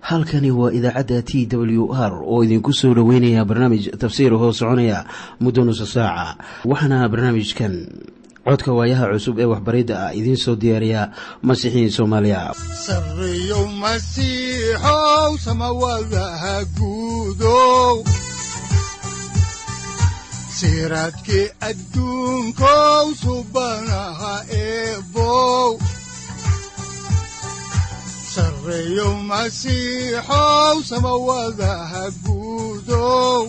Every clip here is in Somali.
halkani waa idaacadda t w r oo idinku soo dhoweynaya barnaamij tafsiir hoo soconaya muddo nusa saaca waxaana barnaamijkan codka waayaha cusub ee waxbaridda ah idiin soo diyaariya masiixiin soomaaliya sareyow masiixow samawadaha guudow siraadkii adduunkow subanaha eebow sareyow masiixow samawadaha guudow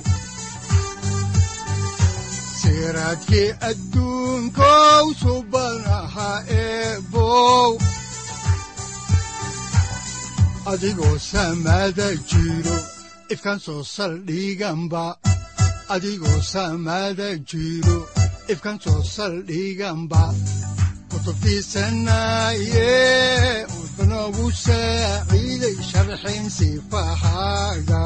siraadkii adduunkow subanaha eebow adigoo samada jiro ifkaan soo saldhiganba adigoo samada jiro ifkaan soo saldhiganba kutubtiisanaye udanogu saaciiday sharxin sifahaaga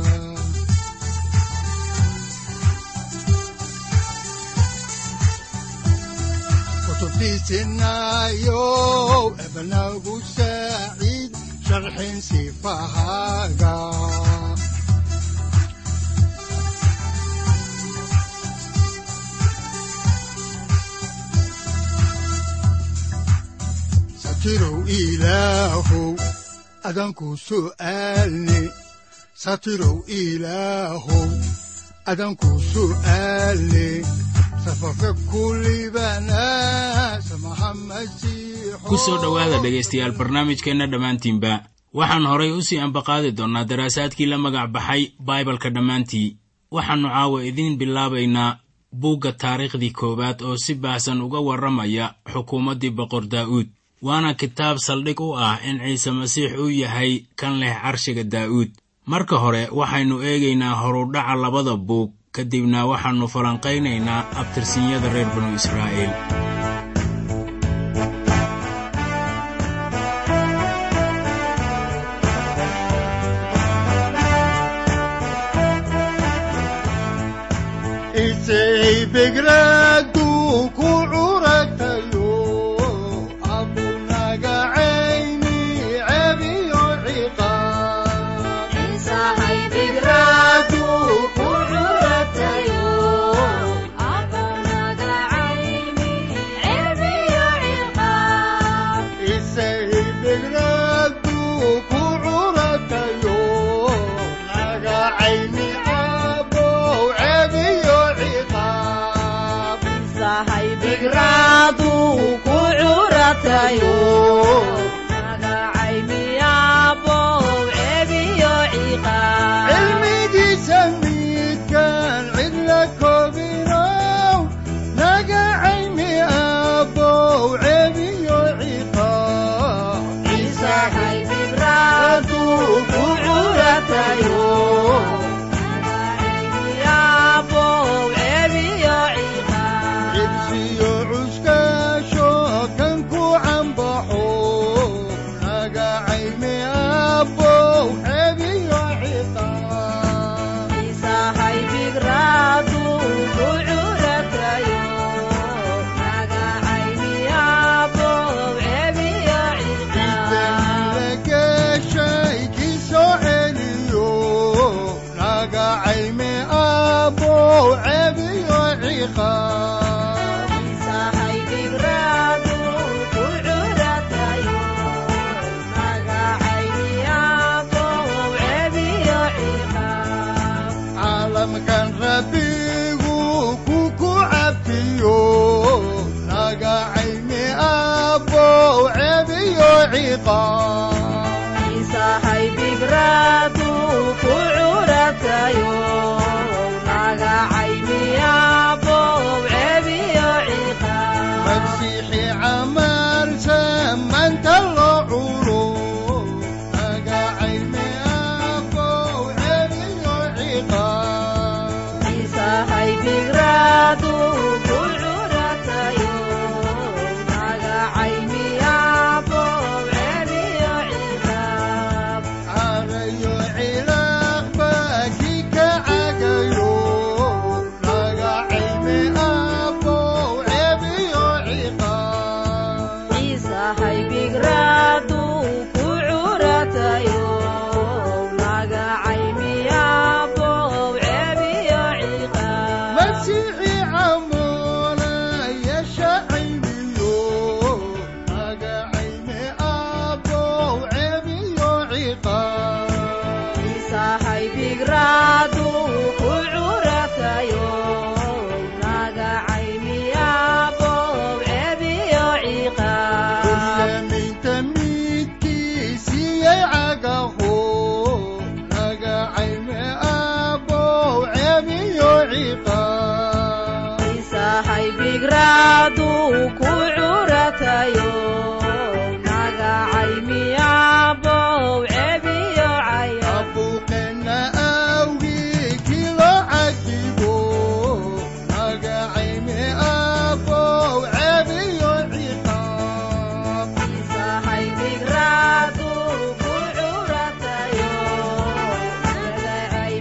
kutubtiisinayo ebanagu saaciid sharxin sifahaaga satirow ilaahow adanku su'aalne satirow ilaahow adanku su'aalne ku soo dhowaada dhegaystayaal barnaamijkeenna dhammaantiinba waxaan horay u sii ambaqaadi doonnaa daraasaadkii la magac baxay baibalka dhammaantii waxaannu caawa idiin bilaabaynaa buugga taariikhdii koowaad oo si baahsan uga warramaya xukuumaddii boqor daa'uud waana kitaab saldhig u ah in ciise masiix uu yahay kan leh carshiga daa'uud marka hore waxaynu eegaynaa horudhaca labada buug kadibna waxaannu falanqaynaynaa abtirsinyada reer banu israa'iil Are bigraadu ku curatayo naga caymiyabow cebiyo ciqaab Dulyaaminta midkiisiyay cagaho naga cayme abow cebiyo ciqaab isahay bigraadu ku curatayo naga caymiyabow cebiyo caya abuuqeenna awgii kilo cadibo naga cayme abow cebiyo ciqaab isahay bigraadu ku curatayo naga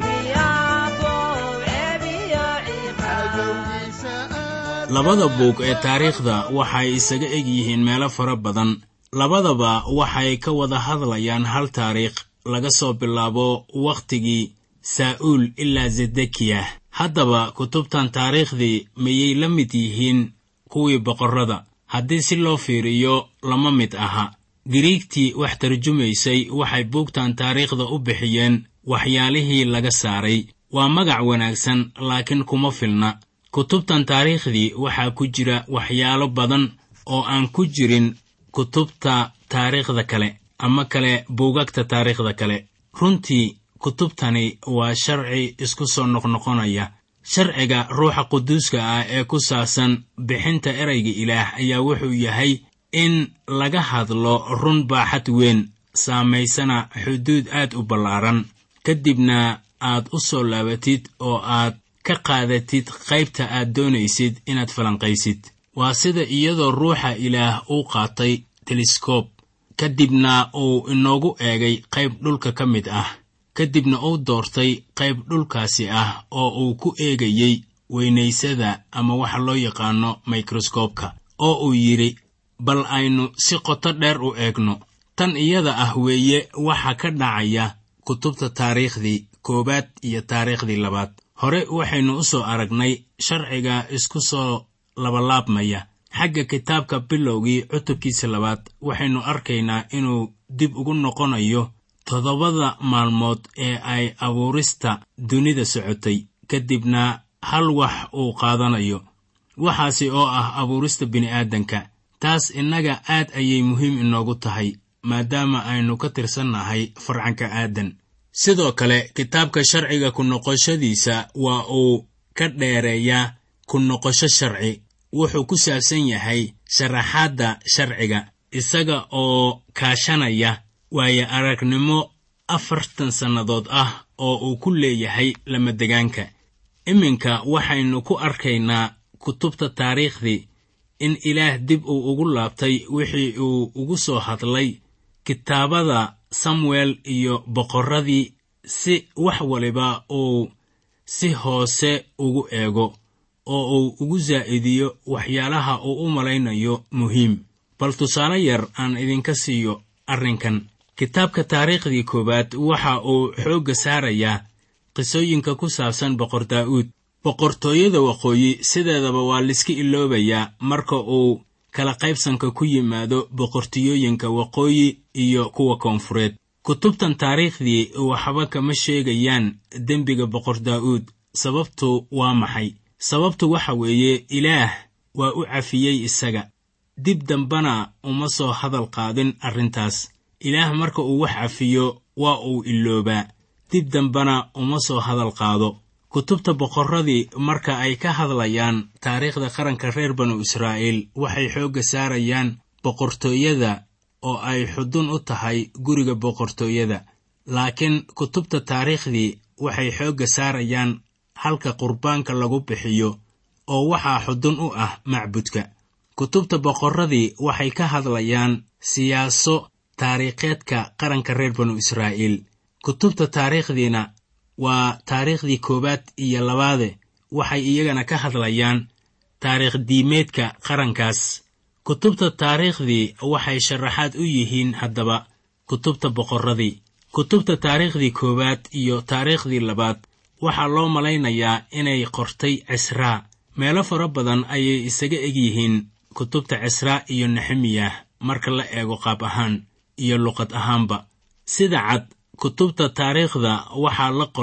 caymiyabow cebiyo ciqaab cadowgiisa aad labada buug ee taariikhda waxay isaga eg yihiin meelo fara badan labadaba waxay ka wada hadlayaan hal taariikh laga soo bilaabo wakhtigii saa'uul ilaa zedekiya haddaba kutubtan taariikhdii miyay la mid yihiin kuwii boqorrada haddii si loo fiiriyo lama mid aha giriigtii wax tarjumaysay waxay buugtan taariikhda u bixiyeen waxyaalihii laga saaray waa magac wanaagsan laakiin kuma filna kutubtan taariikhdii waxaa ku jira waxyaalo badan oo aan ku jirin kutubta taariikhda kale ama kale buugagta taariikhda kale runtii kutubtani waa sharci isku soo noqnoqonaya sharciga ruuxa quduuska ah ee ku saabsan bixinta erayga ilaah ayaa wuxuu yahay in laga hadlo run baaxad weyn saamaysana xuduud aad u ballaaran kadibna aad u soo laabatid oo aad ka qaadatid qaybta aad doonaysid inaad falanqaysid waa sida iyadoo ruuxa ilaah uu qaatay teleskob kadibna uu inoogu eegay qayb dhulka ka mid ah kadibna uu doortay qayb dhulkaasi ah oo uu ku eegayey weynaysada ama waxa loo yaqaano mikroskobka oo uu yidhi bal aynu si qoto dheer u eegno tan iyada ah weeye waxa ka dhacaya kutubta taariikhdii koowaad iyo taariikhdii labaad hore waxaynu u soo aragnay sharciga isku soo labalaabmaya xagga kitaabka bilowgii cutubkiisa labaad waxaynu arkaynaa inuu dib ugu noqonayo toddobada maalmood ee ay abuurista dunida socotay kadibna hal wax uu qaadanayo waxaasi oo ah abuurista bini'aadanka taas innaga aad ayay muhiim inoogu tahay maadaama aynu ka tirsannahay farcanka aadan sidoo kale kitaabka sharciga ku noqoshadiisa waa uu ka dheereeyaa ku noqosho sharci wuxuu ku saabsan yahay sharaxaadda sharciga isaga oo kaashanaya waayo aragnimo afartan sannadood ah oo uu ku leeyahay lamadegaanka iminka waxaynu ku arkaynaa kutubta taariikhdii in ilaah dib uu ugu laabtay wixii uu ugu soo hadlay kitaabada samuel iyo boqorradii si wax waliba uu si hoose ugu eego oo uu ugu saa'idiyo waxyaalaha uu u malaynayo muhiim bal tusaale yar aan idinka siiyo arrinkan kitaabka taariikhdii koowaad waxa uu xoogga saarayaa qisooyinka ku saabsan boqor daa'uud boqortooyada waqooyi sideedaba waa layska iloobayaa marka uu kala qaybsanka ku yimaado boqortooyooyinka waqooyi iyo kuwa koonfureed kutubtan taariikhdii waxba kama sheegayaan dembiga boqor daa'uud sababtu waa maxay sababtu waxa weeye ilaah waa u cafiyey isaga dib dambana uma soo hadal qaadin arrintaas ilaah marka uu wax cafiyo waa uu iloobaa dib dambana uma soo hadal qaado kutubta boqorradii marka ay ka hadlayaan taariikhda qaranka reer banu israa'iil waxay xoogga saarayaan boqortooyada oo ay xudun u tahay guriga boqortooyada laakiin kutubta taariikhdii waxay xoogga saarayaan halka qurbaanka lagu bixiyo oo waxaa xudun u ah macbudka kutubta boqorradii waxay ka hadlayaan siyaaso taariikheedka qaranka reer banu israa'iil kutubta taariikhdiina waa taariikhdii koowaad iyo labaade waxay iyagana ka hadlayaan taariikh diimeedka qarankaas kutubta taariikhdii waxay sharaxaad u yihiin haddaba kutubta boqorradii kutubta taariikhdii koowaad iyo taariikhdii labaad waxaa loo malaynayaa inay qortay cisraa meelo fara badan ayay isaga eg yihiin kutubta cisraa iyo nexemiyah marka la eego qaab ahaan iyo luqad ahaanba sida cad kutubta taariikhda waxaa la qoray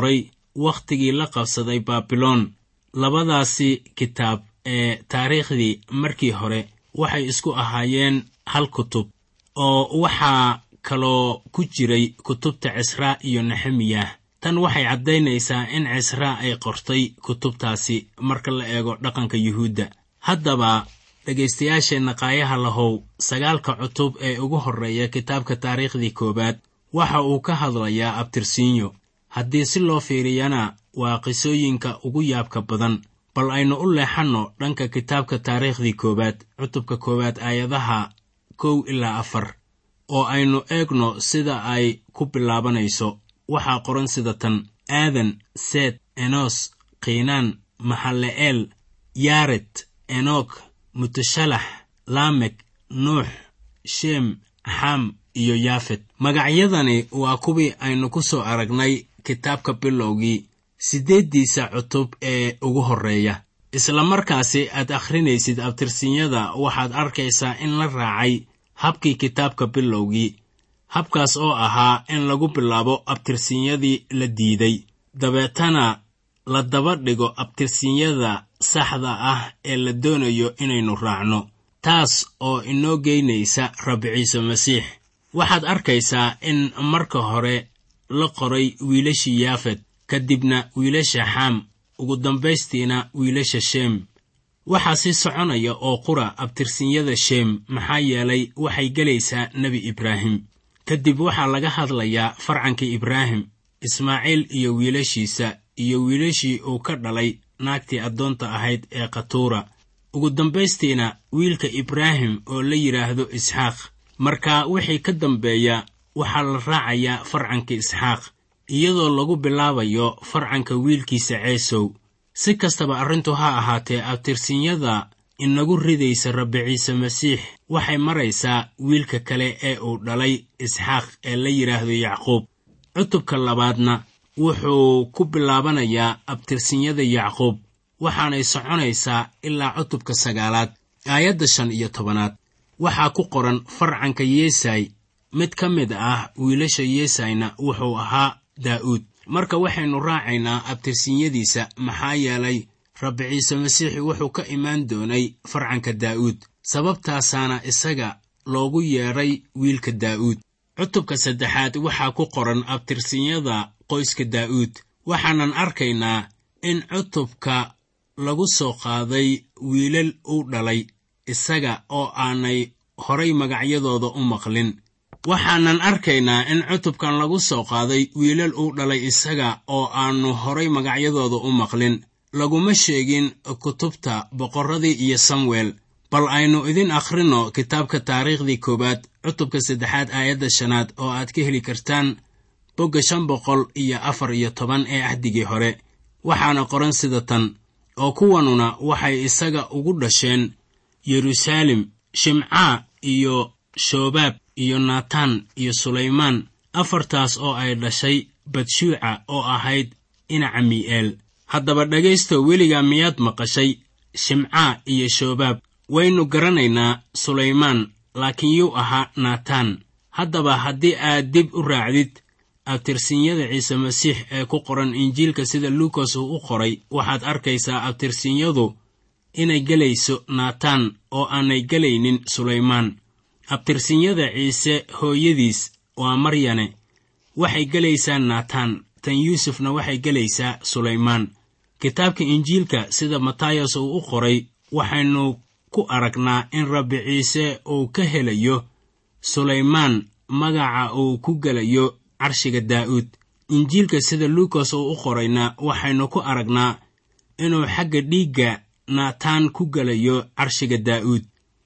wakhtigii la qabsaday baabiloon labadaasi kitaab ee taariikhdii markii hore waxay isku ahaayeen hal kutub oo waxaa kaloo ku jiray kutubta cisraa iyo nexemiyah tan waxay caddaynaysaa in cisraa ay qortay kutubtaasi marka la eego dhaqanka yuhuudda haddaba dhegaystayaasheenna qaayaha lahow sagaalka cutub ee ugu horreeya kitaabka taariikhdii koowaad waxa uu ka hadlayaa abtirsiinyo haddii si loo fiiriyana waa qisooyinka ugu yaabka badan bal aynu u leexanno dhanka kitaabka taariikhdii koowaad cutubka koowaad aayadaha kow ilaa afar oo aynu eegno sida ay ku bilaabanayso waxaa qoran sida tan aadan seet enos kiinaan maxalle'eel yaaret enok mutashalax laamek nuux sheem xam iyo yaafet magacyadani waa kuwii aynu ku soo aragnay kitaabka bilowgii siddeeddiisa cutub ee ugu horreeya isla markaasi aad akhrinaysid abtirsinyada waxaad arkaysaa in la raacay habkii kitaabka bilowgii habkaas oo ahaa in lagu bilaabo abtirsinyadii la diiday dabeetana la daba dhigo abtirsinyada saxda ah ee la doonayo inaynu raacno taas oo inoo geynaysa rabbi ciise masiix waxaad arkaysaa in marka hore la qoray wiilashii yaafet kadibna wiilasha xam ugu dambaystiina wiilasha sheem waxaa sii soconaya oo qura abtirsinyada sheem maxaa yeelay waxay gelaysaa nebi ibraahim kadib waxaa laga hadlayaa farcankii ibraahim ismaaciil iyo wiilashiisa iyo wiilashii uu ka dhalay naagtii addoonta ahayd ee khatuura ugu dambaystiina wiilka ibraahim oo la yidhaahdo isxaaq marka wixii ka dambeeya waxaa la raacayaa farcankii isxaaq iyadoo lagu bilaabayo farcanka wiilkiisa ceesow si kastaba arrintu ha ahaatee abtirsinyada inagu ridaysa rabbi ciise masiix waxay maraysaa wiilka kale ee uu dhalay isxaaq ee la yidhaahdo yacquub cutubka labaadna wuxuu ku bilaabanayaa abtirsinyada yacquub waxaanay soconaysaa ilaa cutubka sagaalaad aayadda shan iyo tobanaad waxaa ku qoran farcanka yeesay mid ka mid ah wiilasha yeesayna wuxuu ahaa daa'uud marka waxaynu raacaynaa abtirsinyadiisa maxaa yeelay rabbi ciise masiixi wuxuu ka imaan doonay farcanka daa'uud sababtaasaana isaga loogu yeedhay wiilka daa'uud cutubka saddexaad waxaa ku qoran abtirsinyada qoyska daa'uud waxaanan arkaynaa in cutubka lagu soo qaaday wiilal uu dhalay isaga oo aanay horay magacyadooda u maqlin waxaanan arkaynaa in cutubkan lagu soo qaaday wiilal uu dhalay isaga oo aannu horay magacyadooda u maqlin laguma sheegin kutubta boqorradii iyo samuel bal aynu idin akhrinno kitaabka taariikhdii koowaad cutubka saddexaad aayadda shanaad oo aad ka heli kartaan bogga shan boqol iyo afar iyo toban ee ahdigii hore waxaana qoran sida tan oo kuwanuna waxay isaga ugu dhasheen yeruusaalem shimcaa iyo shoobaab iyo natan iyo sulaymaan afartaas oo ay dhashay badshuuca oo ahayd inaca mi'eel haddaba dhegaysto weligaa miyaad maqashay shimcaa iyo shoobaab waynu garanaynaa sulaymaan laakiin yuu ahaa natan haddaba haddii aad dib u raacdid abtirsinyada ciise masiix ee ku qoran injiilka sida luukas uu u qoray waxaad arkaysaa abtirsinyadu inay gelayso natan oo aanay gelaynin sulaymaan abtirsinyada ciise hooyadiis waa maryane waxay gelaysaa natan tan yuusufna waxay gelaysaa sulaymaan kitaabka injiilka sida matayas uu u qoray waxaynu ku aragnaa in rabbi ciise uu ka helayo sulaymaan magaca uu ku gelayo carshiga daa'uud injiilka sida luukas uu u qorayna waxaynu ku aragnaa inuu xagga dhiigga naataan ku gelayo carshiga daa'uud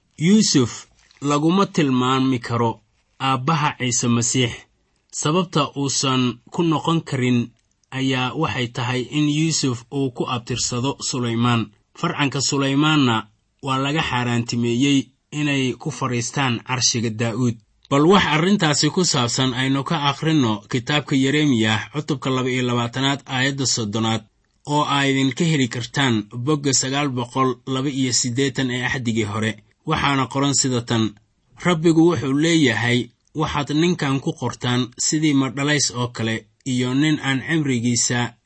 yuusuf laguma tilmaami karo aabbaha ciise masiix sababta uusan ku noqon karin ayaa waxay tahay in yuusuf uu ku abtirsado sulaymaan farcanka sulaymaanna waa laga xaaraantimeeyey inay ku fadhiistaan carshiga daa'uud bal wax arrintaasi ku saabsan aynu ka akhrinno kitaabka yeremiyah cutubka laba iyo labaatanaad aayadda soddonaad oo aa idinka heli kartaan bogga sagaal boqol laba iyo siddeetan ee axdigii hore waxaana qoran sida tan rabbigu wuxuu leeyahay waxaad ninkan ku qortaan sidii madhalays oo kale iyo nin aan cimrigiisa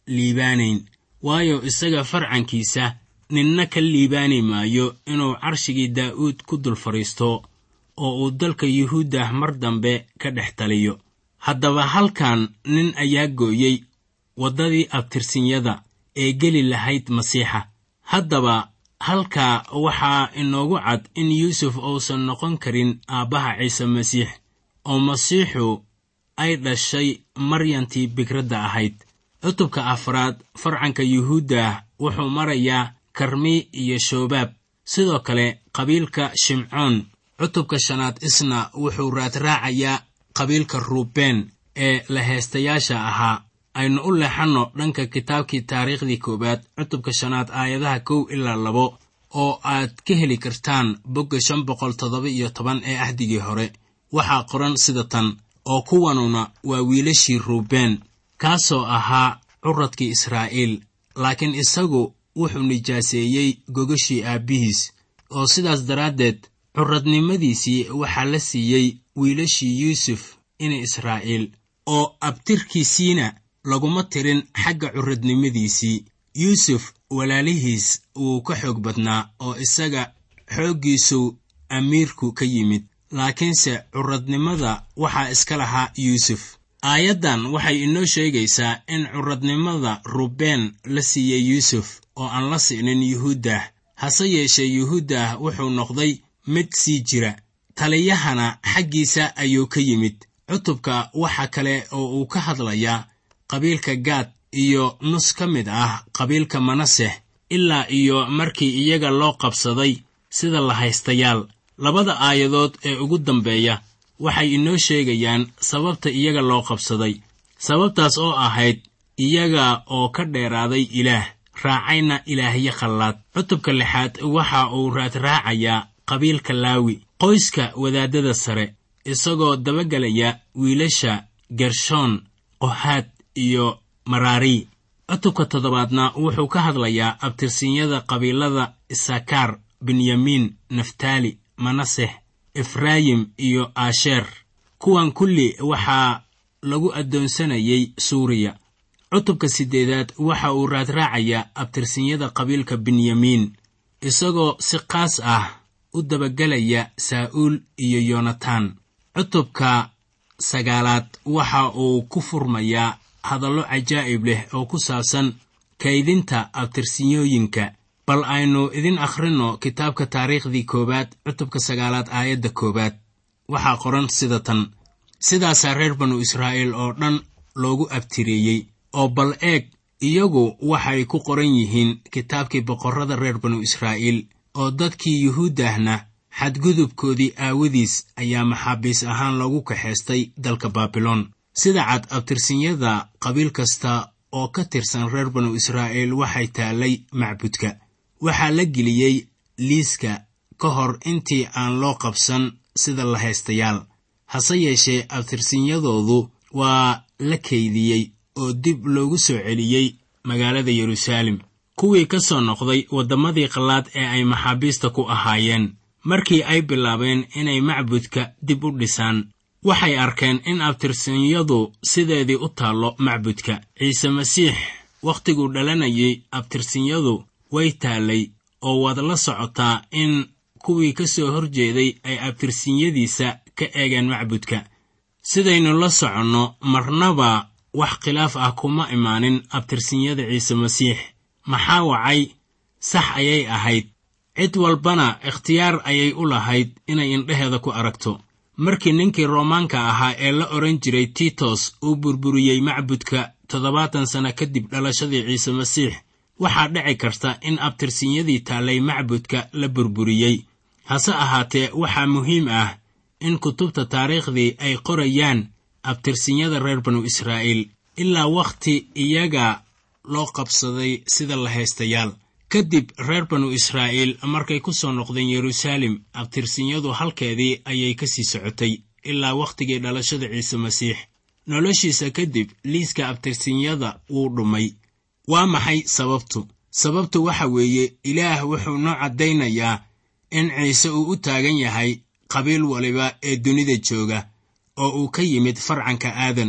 liibaanayn waayo isaga farcankiisa ninna ka liibaani maayo inuu carshigii daa'uud ku dul fadhiisto oo uu dalka yuhuuddah mar dambe ka dhex taliyo haddaba halkan nin ayaa gooyey waddadii abtirsinyada ee geli lahayd masiixa haddaba halkaa waxaa inoogu cad in yuusuf uusan noqon karin aabbaha ciise masiix oo masiixu ay dhashay maryantii bikradda ahayd cutubka afraad farcanka yuhuuddah wuxuu marayaa karmi iyo shoobaab sidoo kale qabiilka shimcoon cutubka shanaad isna wuxuu raadraacayaa qabiilka ruubeen ee laheystayaasha ahaa aynu u leexanno dhanka kitaabkii taariikhdii koowaad cutubka shanaad aayadaha kow ilaa labo oo aad ka heli kartaan bogga shan boqol toddoba iyo toban ee ahdigii hore waxaa qoran sida tan oo kuwanuna waa wiilashii ruubeen kaasoo ahaa curadkii israa'iil laakiin isagu wuxuu nijaaseeyey gogashii aabbihiis oo sidaas daraaddeed curadnimadiisii waxaa la siiyey wiilashii yuusuf ina israa'iil oo abtirkiisiina laguma tirin xagga curadnimadiisii yuusuf walaalihiis wuu ka xoog badnaa oo isaga xooggiisuu amiirku ka yimid laakiinse curadnimada waxaa iska lahaa yuusuf aayaddan waxay inoo sheegaysaa in curadnimada rubeen la siiyey yuusuf oo aan la si'nin yuhuuddah hase yeeshee yuhuuddah wuxuu noqday mid sii jira taliyahana xaggiisa ayuu ka yimid cutubka waxa kale oo uu ka hadlayaa qabiilka gaad iyo nus ka mid ah qabiilka manaseh ilaa iyo markii iyaga loo qabsaday sida lahaystayaal labada aayadood ee ugu dambeeya waxay inoo sheegayaan sababta iyaga loo qabsaday sababtaas oo ahayd iyaga oo ka dheeraaday ilaah raacayna ilaahyo khallaad cutubka lixaad waxa uu raadraacayaa qabiilka laawi qoyska wadaaddada sare isagoo dabagelaya wiilasha gershoon qohaad iyo maraari cutubka toddobaadna wuxuu ka hadlayaa abtirsinyada qabiilada isakaar benyamiin naftaali manaseh efraayim iyo aasheer kuwan kulli waxaa lagu addoonsanayay suuriya cutubka siddeedaad waxa uu raadraacayaa abtirsinyada qabiilka benyamiin isagoo si qaas ah u dabagelaya saa'uul iyo yonatan cutubka sagaalaad waxa uu ku furmayaa hadallo cajaa'ib leh oo ku saabsan kaydinta abtirsinyooyinka bal aynu idin akhrinno kitaabka taariikhdii koowaad cutubka sagaalaad aayadda koowaad waxaa qoran sida tan sidaasaa reer banu israa'iil oo dhan loogu abtireeyey oo bal eeg iyagu waxay ku qoran yihiin kitaabkii boqorrada reer banu israa'iil oo dadkii yuhuuddahna xadgudubkoodii aawadiis ayaa maxaabiis ahaan loogu kaxaystay dalka baabiloon sida cad abtirsinyada qabiil kasta oo ka tirsan reer banu israa'iil waxay taallay macbudka waxaa la geliyey liiska ka hor intii aan loo qabsan sida lahaystayaal hase yeeshee abtirsinyadoodu waa la kaydiyey oo dib loogu soo celiyey magaalada yeruusaalem kuwii ka soo noqday waddamadii qallaad ee ay maxaabiista ku ahaayeen markii ay bilaabeen inay macbudka dib u dhisaan waxay arkeen in abtirsinyadu sideedii u taallo macbudka ciise masiix wakhtiguu dhalanayay abtirsinyadu way taallay oo waad la socotaa in kuwii ka soo hor jeeday ay abtirsinyadiisa ka eegeen macbudka sidaynu la soconno marnaba wax khilaaf ah kuma imaanin abtirsinyada ciise masiix maxaa wacay sax ayay ahayd cid walbana ikhtiyaar ayay u lahayd inay indheheeda ku aragto markii ninkii roomaanka ahaa ee la odhan jiray titos uu burburiyey macbudka toddobaatan sanno kadib dhalashadii ciise masiix waxaa dhici karta in abtirsinyadii taallay macbudka la burburiyey hase ahaatee waxaa muhiim ah in kutubta taariikhdii ay qorayaan abtirsinyada reer banu israa'iil ilaa wakhti iyaga loo qabsaday sida lahaystayaal kadib reer banu israa'iil markay ku soo noqdeen yeruusaalem abtirsinyadu halkeedii ayay ka sii socotay ilaa wakhtigii dhalashada ciise masiix noloshiisa kadib liiska abtirsinyada wuu dhumay waa maxay sababtu sababtu waxa weeye ilaah wuxuu noo caddaynayaa in ciise uu u taagan yahay qabiil waliba ee dunida jooga oo uu ka yimid farcanka aadan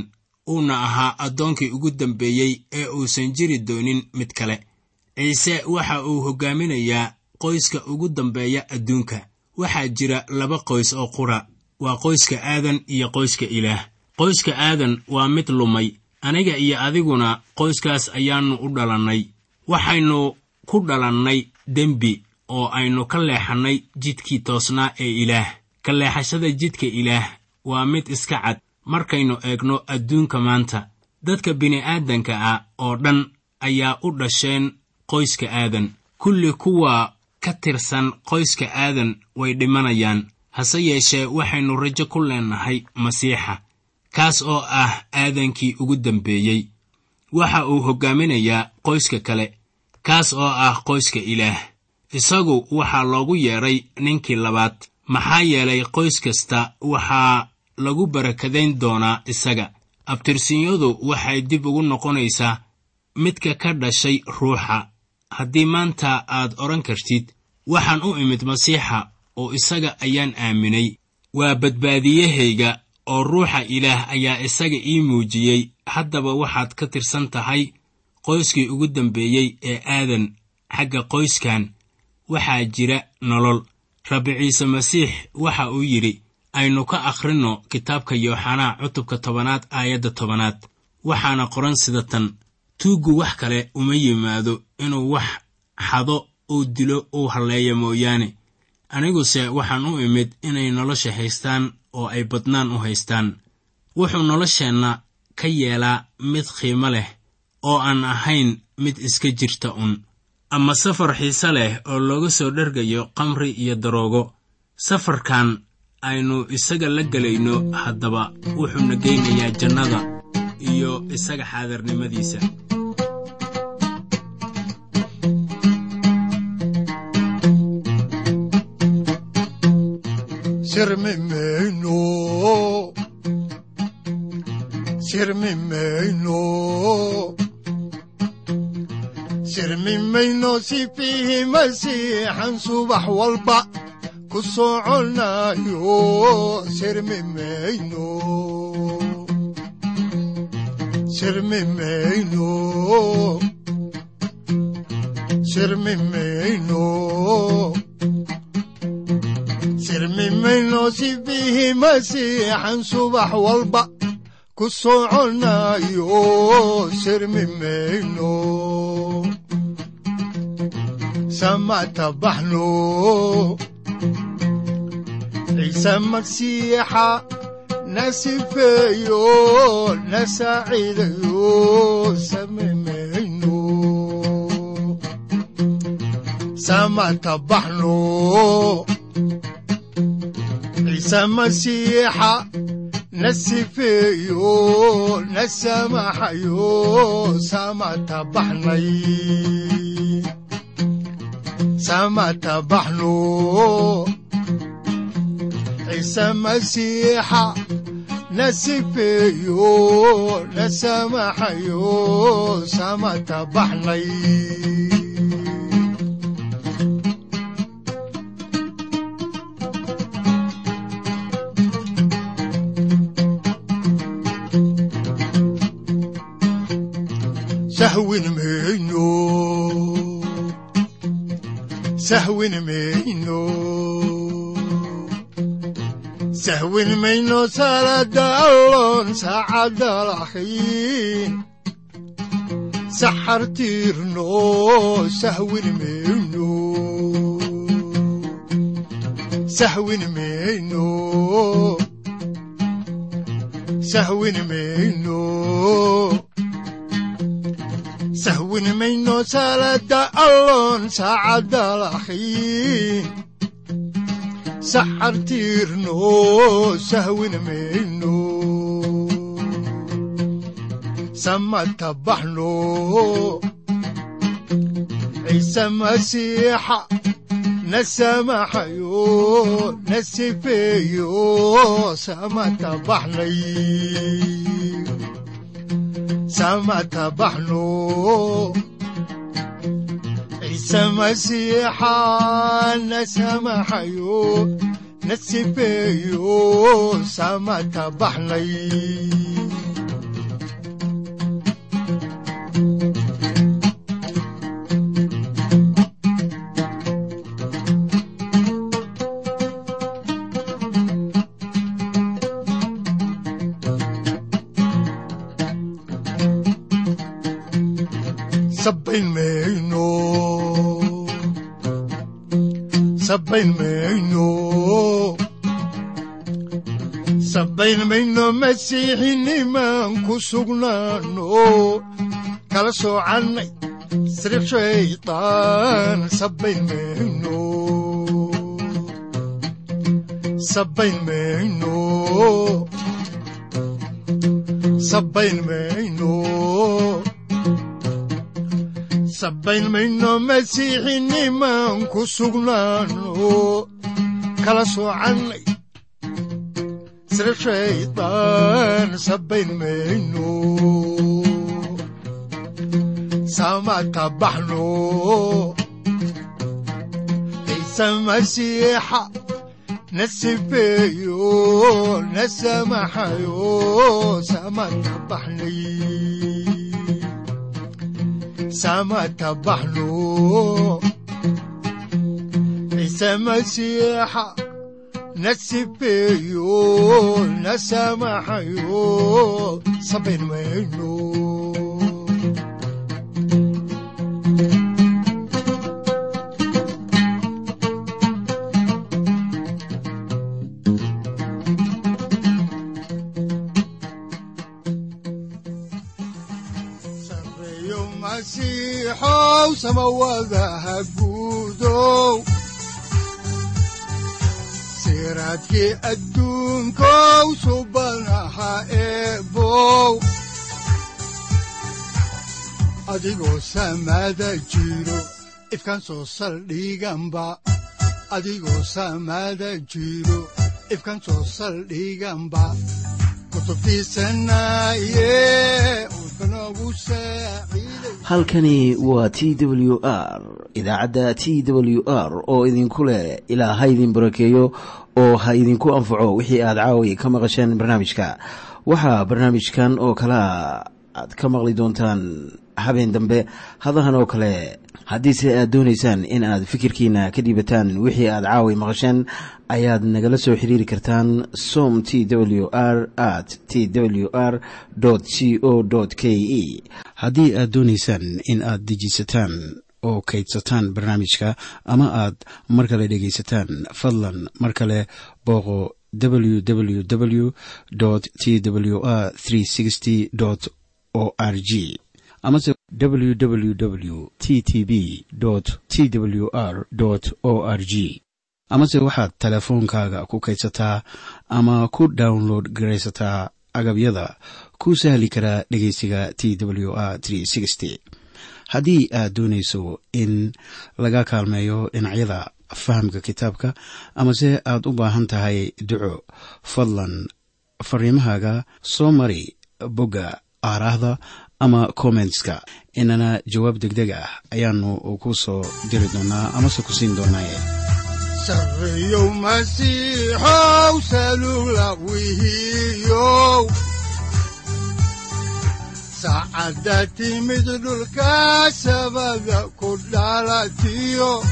uuna ahaa addoonkii ugu dambeeyey ee uusan jiri doonin mid kale ciise waxa uu hoggaaminayaa qoyska ugu dambeeya adduunka waxaa jira laba qoys oo qura waa qoyska aadan iyo qoyska ilaah qoyska aadan waa mid lumay aniga iyo adiguna qoyskaas ayaannu u dhalannay waxaynu ku dhalannay dembi oo aynu ka leexannay jidkii toosnaa ee ilaah ka leexashada jidka ilaah waa mid iska cad markaynu eegno adduunka maanta dadka bini'aadanka ah oo dhan ayaa u dhasheen qoyska aadan kulli kuwa ka tirsan qoyska aadan way dhimanayaan hase yeeshee waxaynu rajo ku leennahay masiixa kaas oo ah aadankii ugu dambeeyey waxa uu hoggaaminayaa qoyska kale kaas oo ah qoyska ilaah isagu waxaa loogu yeedhay ninkii labaad maxaa yeelay qoys kasta waxaa lagu barakadayn doonaa isaga abtirsiinyadu waxay dib ugu noqonaysaa midka ka dhashay ruuxa haddii maanta aad odhan kartid waxaan u imid masiixa oo isaga ayaan aaminay waa badbaadiyahayga oo ruuxa ilaah ayaa isaga ii muujiyey haddaba waxaad ka tirsan tahay qoyskii ugu dambeeyey ee aadan xagga qoyskan waxaa jira nolol rabbi ciise masiix waxa uu yidhi aynu ka akhrinno kitaabka yooxanaa cutubka tobanaad aayadda tobanaad waxaana qoran sida tan tuuggu wax kale uma yimaado inuu wax xado uu dilo uu halleeyo mooyaane aniguse waxaan u imid inay nolosha haystaan oo ay badnaan u haystaan wuxuu nolosheenna ka yeelaa mid qiimo leh oo aan ahayn mid iska jirta un ama safar xiise leh oo looga soo dhergayo qamri iyo daroogo safarkan aynu isaga la gelayno haddaba wuxuuna geynayaa jannada iyo isaga xaadarnimadiisa sirmi mayno sirmi mayno sirmi mayno si fiihi masiixan subax walba ku soconayo sirmi mayno sirmi mayno sirmi mayno sirmi mayno si fiihi masiixan subax walba ku soconayo sirmi mayno samata baxno ciise masiixa na sifeeyo na saaciidayo sami mayno samata baxno ciise masiixa na sifeeyo na samaxayo samata baxnay samata baxno ciise masiixa na sifeeyo na samaxayo samata baxnay sahwin mayno sahwin mayno sahwin mayno salada allon saacadda laxiin saxar tiirno sahwin mayno sahwin mayno sahwin mayno sahwin mayno salada allon saacadda laxiin saxar tiirno sahwin mayno samata baxno ciise masiixa na samaxayo na sifeeyo samata baxnay samata baxno ciise masiixa na samaxayo na sifeeyo samata baxnay sabayn mayno sabayn mayno sabayn mayno masiixinimaan ku sugnaano kala soocannay sriq shaytaan sabayn mayno sabayn mayno sabayn mayno sabayn mayno masiixinimaan ku sugnaano kala soocannay sriq shaytaan sabayn mayno samata baxno ciise masiixa na sifeeyo na samaxayo samata baxnay samata baxno ciise masiixa na sifeeyo na samaxayo sabayn mayno sareeyo masiixow samawadaha guudow siraadkii adduunkow subanaha eebow adigoo samada jiro ifkan soo saldhiganba adigoo samada jiro ifkan soo saldhiganba kutubtiisanaye udbanogu saaciiday halkani waa t w r idaacadda t w r oo idinku leh ilaa ha idin barakeeyo oo ha idinku anfaco wixii aad caawi ka maqasheen barnaamijka waxaa barnaamijkan oo kalea aad ka maqli doontaan habeen dambe hadahan oo kale haddiise aad doonaysaan in aad fikirkiina ka dhiibataan wixii aad caawi maqasheen ayaad nagala soo xiriiri kartaan som t w r at t w r c o k e haddii aad doonaysaan in aad dejiisataan oo kaydsataan barnaamijka ama aad mar kale dhegaysataan fadlan mar kale booqo www t w r o r g amase www t t b t w r o r g amase waxaad teleefoonkaaga ku kaydsataa ama ku download garaysataa agabyada ku sahli karaa dhegeysiga t w r haddii aad doonayso in laga kaalmeeyo dhinacyada fahamka kitaabka amase aad u baahan tahay duco fadlan fariimahaaga soo mari bogga aaraahda ama kommentska inana jawaab degdeg ah ayaanu ku soo diri doonaa amase ku siin doonaaye sareeyow masiixow salugla wihiyow saacadda timid dhulka sabada ku dhalatiyo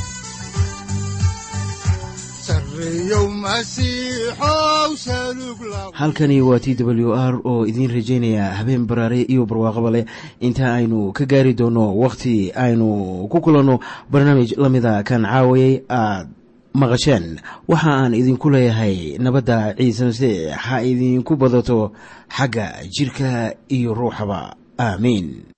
sareeyow masiixow salugla halkani waa t w r oo idiin rajaynaya habeen baraare iyo barwaaqaba leh inta aynu ka gaari doono wakhti aynu ku kulanno barnaamij la mida kan caawayay aad maqasheen waxa aan idinku leeyahay nabadda ciise masiix ha idinku badato xagga jidhka iyo ruuxaba aamiin